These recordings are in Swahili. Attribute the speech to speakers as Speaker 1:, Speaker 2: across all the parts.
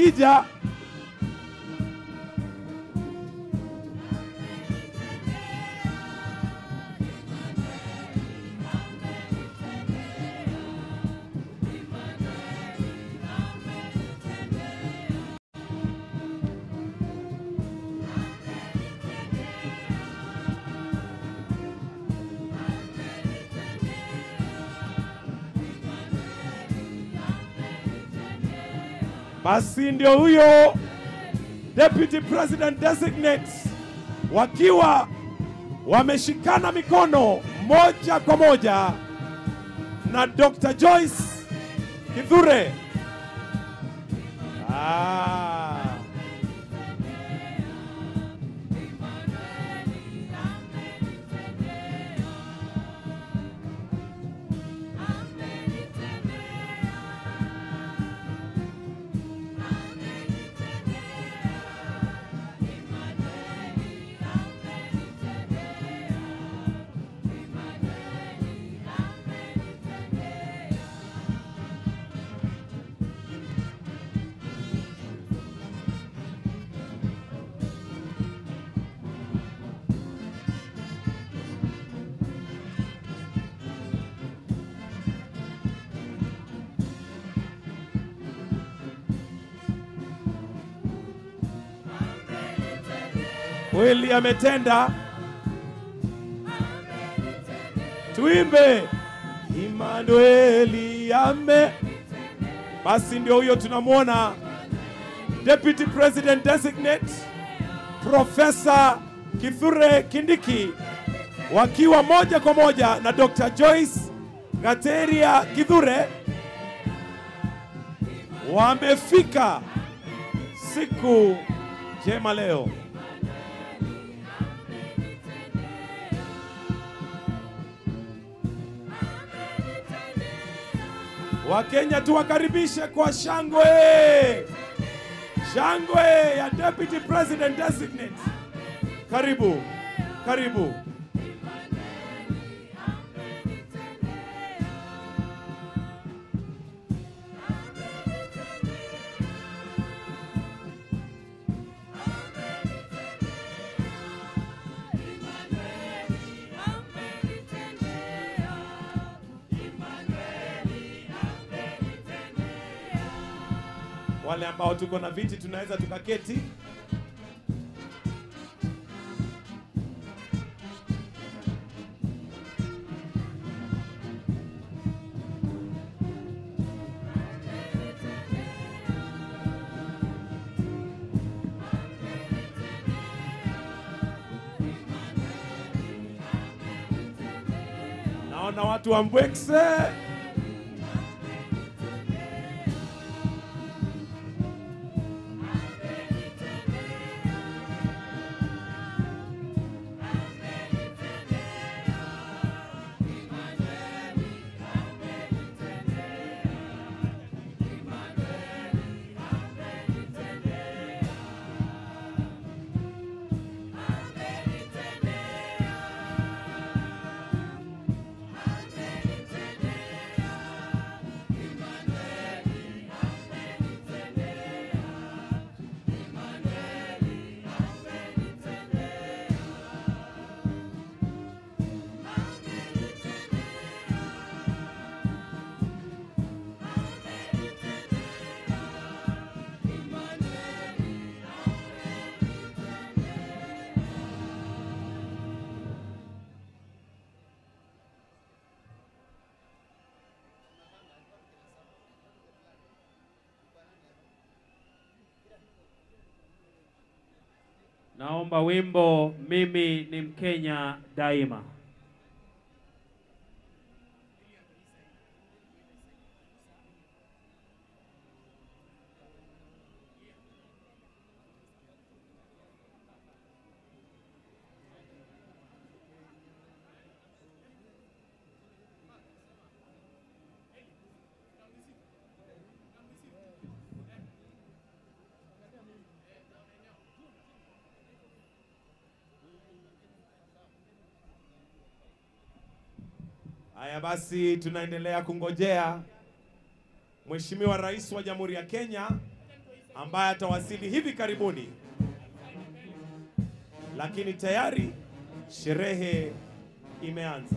Speaker 1: wakija basi ndio huyo deputy president designate wakiwa wameshikana mikono moja kwa moja na Dr. Joyce Kithure. Ah. Kweli ametenda. Tuimbe Emmanueli ame. Basi ndio huyo tunamwona Deputy President Designate Profesa Kithure Kindiki wakiwa moja kwa moja na Dr. Joyce Gateria Kithure wamefika siku njema leo. Wakenya tuwakaribishe kwa shangwe, shangwe ya Deputy President Designate. Karibu, karibu. Wale ambao tuko na viti tunaweza tukaketi. Naona watu wa Mbwekse.
Speaker 2: Naomba wimbo mimi ni Mkenya daima.
Speaker 1: Haya basi, tunaendelea kungojea Mheshimiwa Rais wa Jamhuri ya Kenya ambaye atawasili hivi karibuni, lakini tayari sherehe imeanza.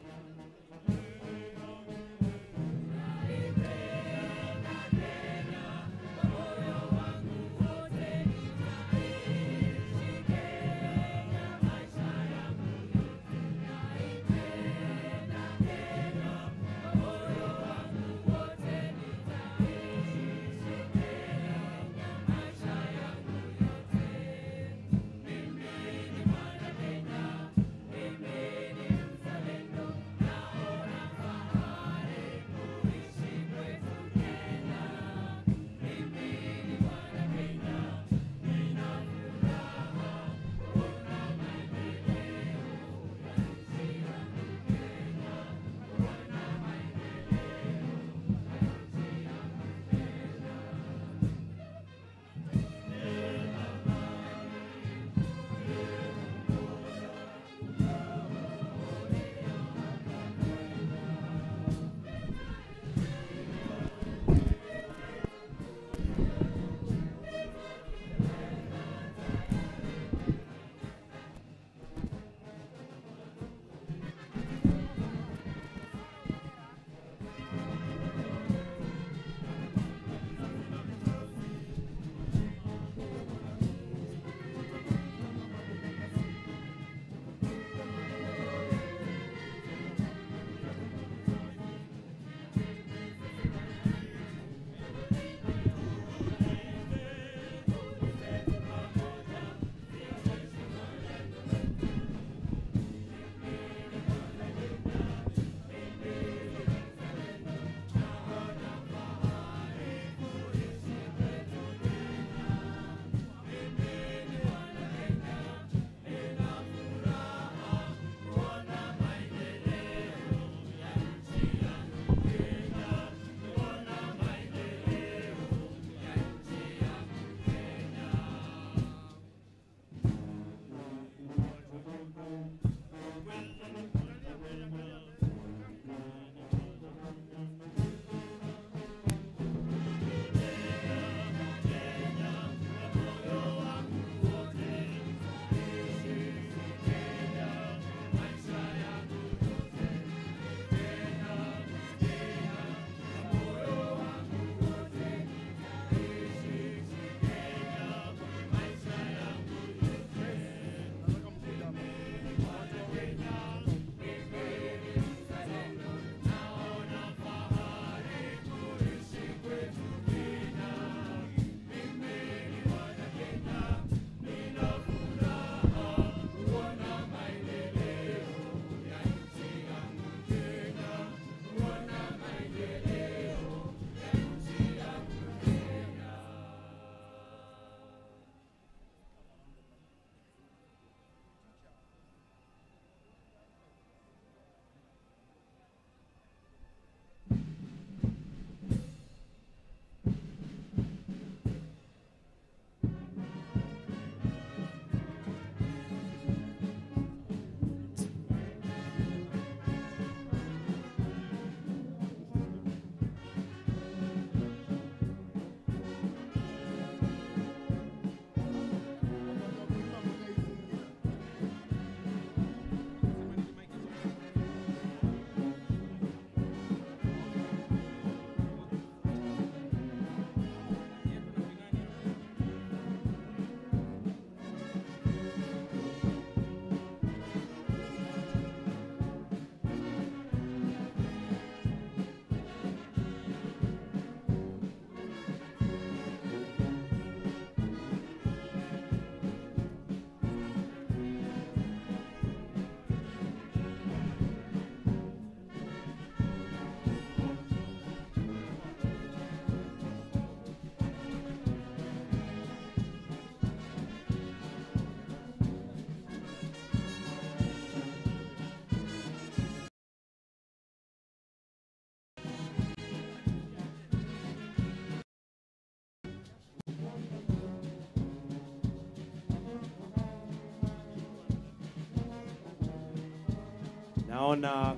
Speaker 1: Naona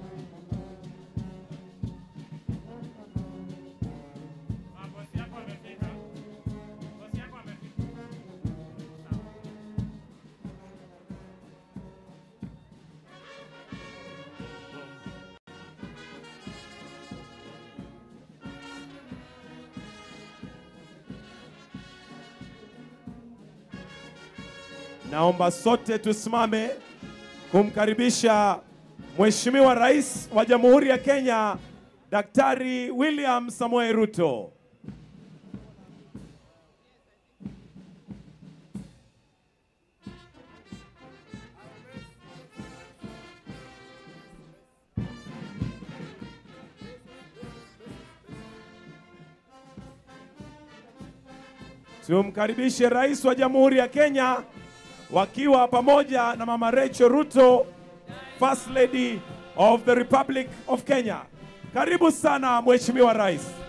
Speaker 3: Bosi yako amefika. Bosi
Speaker 1: Naomba sote tusimame kumkaribisha Mheshimiwa Rais wa Jamhuri ya Kenya Daktari William Samoei Ruto. Tumkaribishe Rais wa Jamhuri ya Kenya wakiwa pamoja na Mama Rachel Ruto, First Lady of the Republic of Kenya. Karibu sana Mheshimiwa Rais.